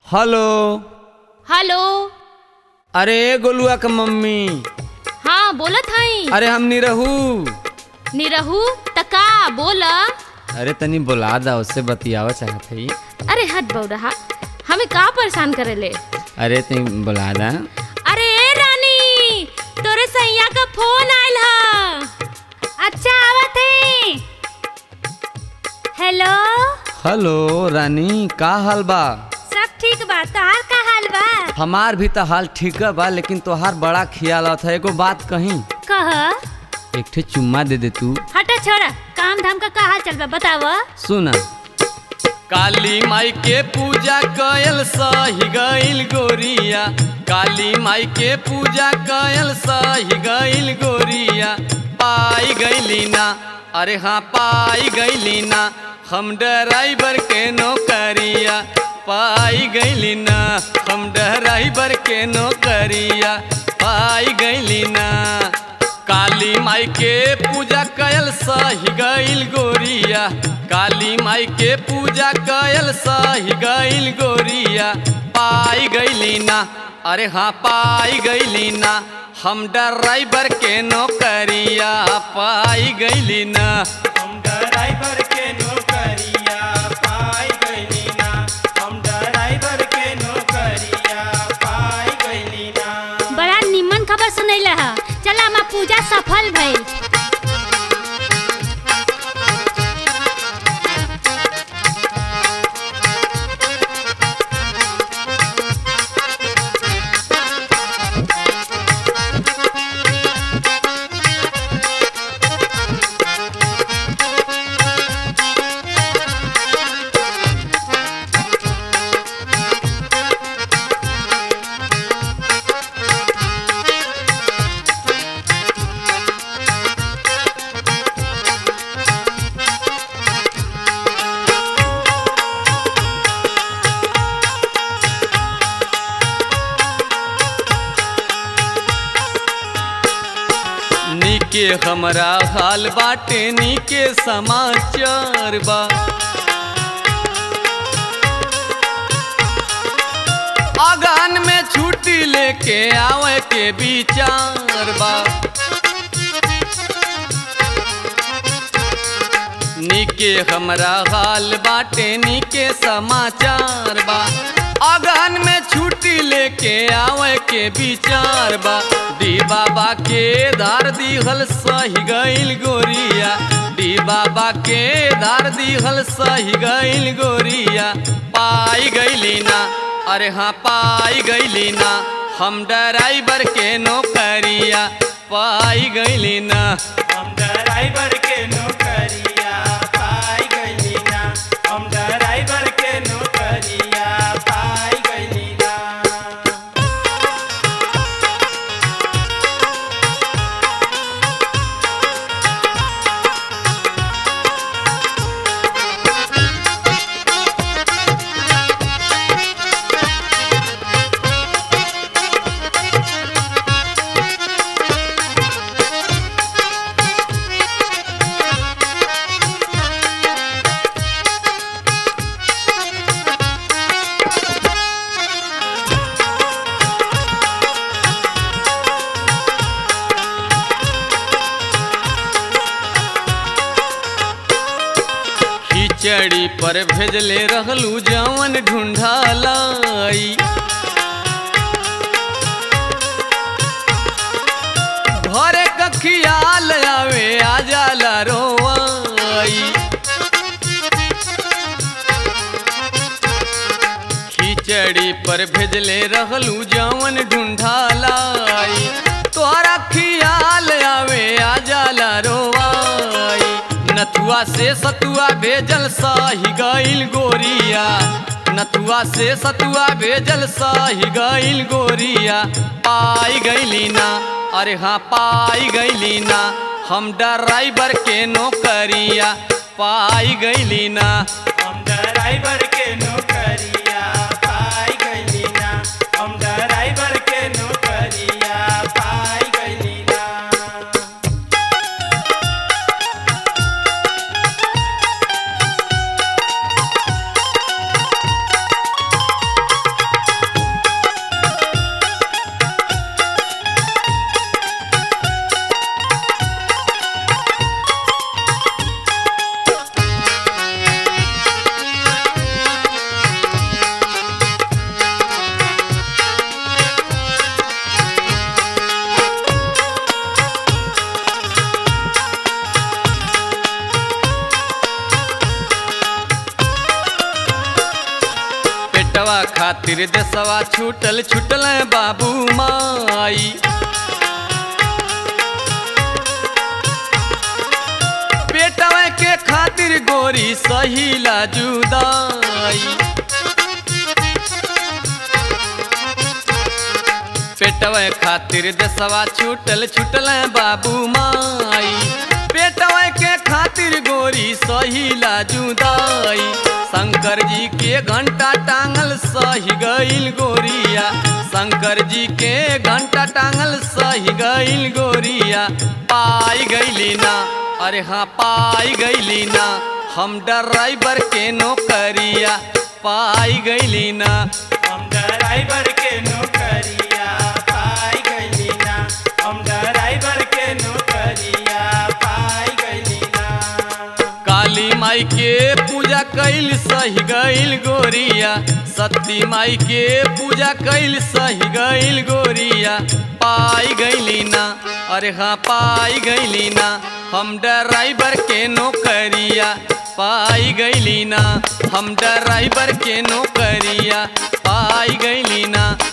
hello hello अरे गोलुआ के मम्मी हाँ बोलत हई अरे हम निरहू निरहू तका बोल अरे तनी बुला दा उससे बतियावा चाहत हई अरे हट बौरहा हमें का परेशान करेले अरे तनी बुला दा अरे ए रानी तोरे सैया का फोन आयल ह अच्छा आवत है हेलो हेलो रानी का हाल बा सब ठीक बा तोहार का हाल बा हमार भी तो हाल ठीक बा लेकिन तोहार बड़ा ख्याल था एगो बात कही कह एक ठे चुम्मा दे दे तू हटा छोड़ा काम धाम का का हाल चल बा बताव सुना काली माई के पूजा कयल सही गईल गोरिया काली माई के पूजा कयल सही गईल गोरिया पाई गईली ना अरे हाँ पाई गईली ना हम ड्राइवर के नौकरिया पाई गईली ना हम ड्राइवर के नौकरिया पाई गईली ना काली माई के पूजा कयल सही गईल गोरिया काली माई के पूजा कयल सही गईल गोरिया पाई गईली ना अरे हाँ पाई गईली ना हम ड्राइवर के नौकरिया पाई गईली ना हम ड्राइवर के नौकरिया पाई गईली ना हम ड्राइवर के नौकरिया पाई गईली ना बड़ा निमन खबर सुनैला ह चला हमार पूजा सफल भइल नीके हमरा हाल बाटे नीके समाचार बा अगहन में छुट्टी लेके आवे के विचार बा नीके हमरा हाल बाटे नीके समाचार बा अगहन में छुट्टी लेके आवे के विचार बा डी बाबा के धार दिहल सही गईल गोरिया डी बाबा के धार दिहल सही गईल गोरिया पाई गईली ना अरे हाँ पाई गईली ना हम ड्राइवर के नौकरिया पाई गईली ना हम ड्राइवर के नौकरिया पाई गईली ना हम ड्राइवर के नौकरिया पाई गईली ना खिचड़ी पर भेजले रहलू जवन ढूंढालाई घरे का खियाल आवे आ जाला रोवाई खिचड़ी पर भेजले रहलू जवन ढूंढालाई तोहरा खियाल आवे आ जाला रोवाई नथुआ से सतुआ भेजल सही गईल गोरिया नथुआ से सतुआ भेजल सही गईल गोरिया पाई गईली ना अरे हाँ पाई गईली ना हम ड्राइवर के नौकरिया पाई गईली ना हम ड्राइवर के नौकरिया पाई गईली ना हम ड्राइवर के नौकरिया पाई गईली ना अरे खातिर देसवा छूटल छूटल बाबू माई पेटवा के खातिर गोरी सहीला जुदाई पेटवा खातिर देसवा छूटल छूटल बाबू माई पेटवा के खातिर गोरी सहीला जुदाई शंकर जी के घंटा टांगल सही गईल गोरिया शंकर जी के घंटा टांगल सही गईल गोरिया पाई गईली ना अरे हाँ पाई गईली ना हम ड्राइवर के नौकरिया पाई गईली ना हम ड्राइवर के नौकरिया पाई गइली ना हम ड्राइवर के नौकरिया पाई गइली ना काली माई के पूजा कैल सही गईल गोरिया सती माई के पूजा कैल सही गईल गोरिया पाई गईली ना अरे हाँ पाई गईली ना हम ड्राइवर के नौकरिया पाई गईली ना हम ड्राइवर के नौकरिया पाई गईली ना